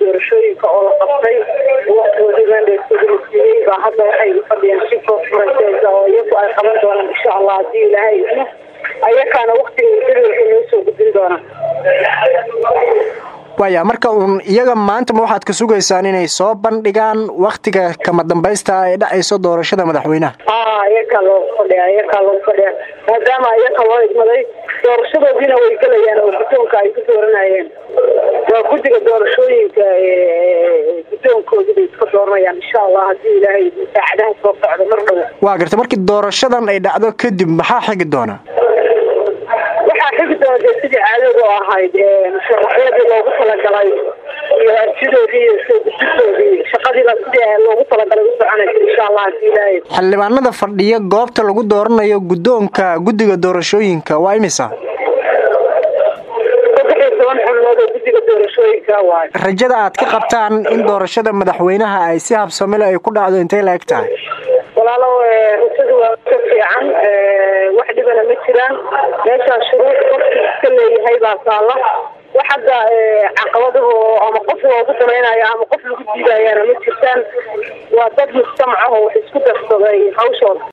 doorashooyinka oo la qabtay waktigoodii mandheeskooda la siiyey baa hadda waxay fadhiyaan si conferences oo iyagu ay qaban doonaan insha allah haddii ilaahay idmo ayakaana waktiga jadwalka noo soo gudbin doonaan waya marka uun iyaga maantama waxaad ka sugaysaan inay soo bandhigaan waktiga kama dambaysta ee dhacayso doorashada madaxweynaha a iyakaa loogu fadhiya iyakaa loogu fadhiya maadaama iyaka loo idmaday doorashadoodiina way gelayaan oo guddoonka ay ku dooranayeen waa guddiga doorashooyinka guddoonkoodii bay iska dooranayaan insha allah haddii ilaahay saacadaha soo socda mar dhow waa garta markii doorashadan ay dhacdo kadib maxaa xigi doona waxaa xigi doona dee sidii caadadu ahayd musharaxyadii loogu talagalay iyo arsidoodii iyo soo gudbidoodii shaqadiiba sidii loogu talagalay u soconaysa insha allah haddii ilaahay xildhibaanada fadhiya goobta lagu dooranayo guddoonka guddiga doorashooyinka waa imisa saddex iyo toban xubnood oo guddiga doorashooyinka waay rajada aad ka qabtaan in doorashada madaxweynaha ay si habsamile ay ku dhacdo intay la eg tahay walaalow rajadu waa ka fiican wax dhibana ma jiraan meeshaan shuruuc qofkii iska leeyahay baa taalla wax hadda caqabadahu ama qof loogu damaynayo ama qof lagu diidayaana ma jirtaan waa dad mujtamac ah oo wax isku darsaday hawshooda